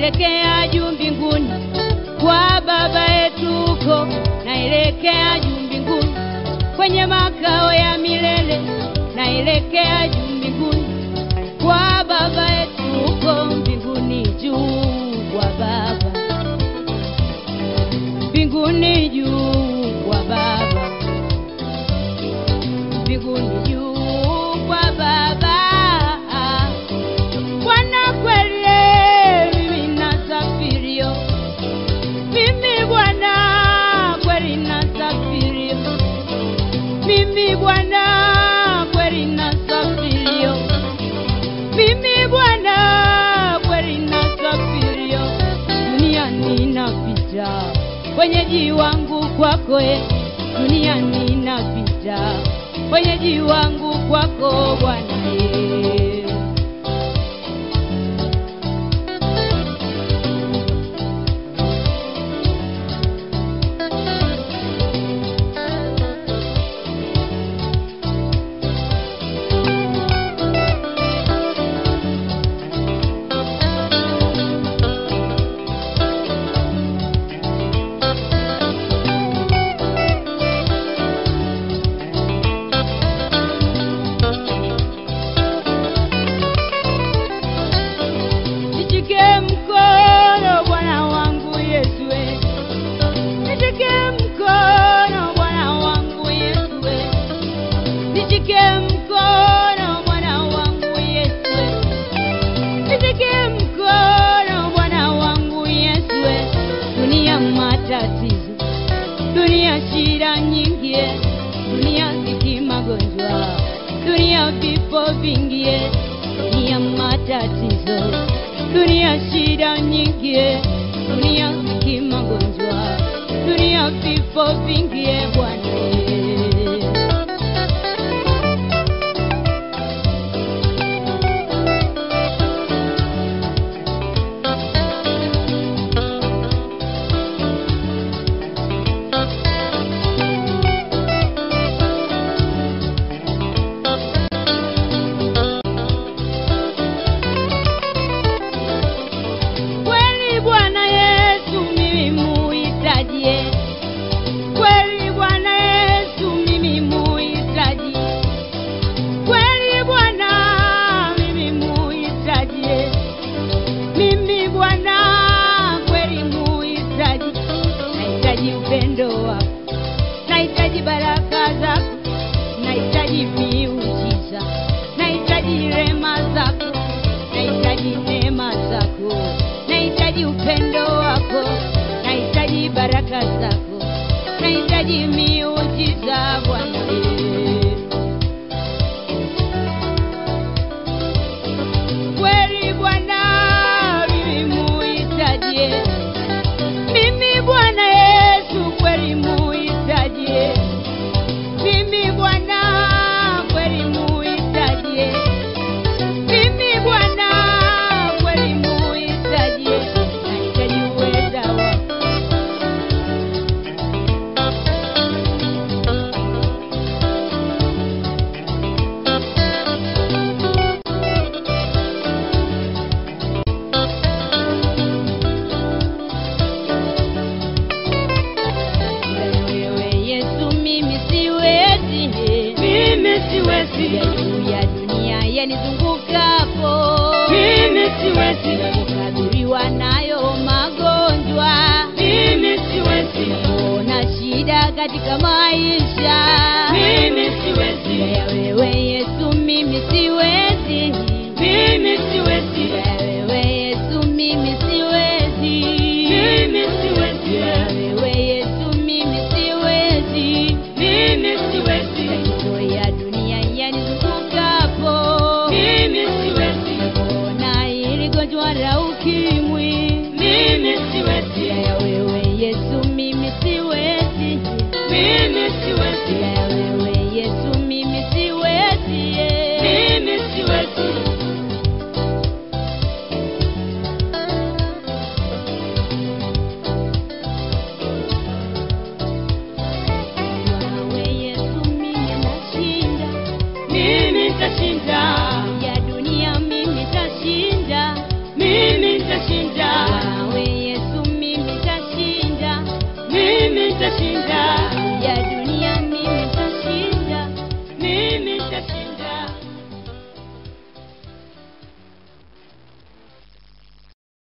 naelekea juu mbinguni kwa baba yetu huko, naelekea juu mbinguni kwenye makao ya milele, naelekea juu mbinguni kwa baba yetu huko mbinguni juu kwa baba, mbinguni juu kwa baba, mbinguni juu kwa baba. Bwana kweli mimi nasafirio, mimi Bwana kweli nasafirio, mimi Bwana kweli nasafirio, mimi Bwana kweli nasafirio, duniani napita, wenyeji wangu kwako, e, duniani napita, wenyeji wangu kwako Bwana e. Nishike mkono Bwana wangu Yesu, we. nishike mkono Bwana wangu Yesu, we. nishike mkono Bwana wangu Yesu, we. nishike mkono Bwana wangu Yesu, we. dunia matatizo, dunia shida nyingi, eh. dunia ziki magonjwa, dunia vifo vingi, eh. dunia matatizo, dunia shida nyingi, eh. dunia ziki magonjwa, dunia vifo vingi, eh, Bwana eh. Kweli Bwana Yesu mimi muhitaji, eh. kweli Bwana Yesu mimi muhitaji, kweli Bwana mimi muhitaji, eh. mimi Bwana kweli muhitaji, nahitaji upendo wako, nahitaji baraka zako, nahitaji miujiza, nahitaji rema zako, nahitaji neema zako, nahitaji upendo wako, nahitaji baraka zako, nahitaji miujiza Bwana. Kweli Bwana mimi muhitaji, mimi Bwana Yesu kweli muhitaji, mimi Bwana kweli muhitaji, mimi Bwana kweli muhitaji, nahitaji uweza wako wewe Yesu, mimi siwezi, Mimi siwezi. juu ya dunia yanizungukapo, Mimi siwezi. kukabiliwa nayo magonjwa, Mimi siwezi. ona shida katika maisha,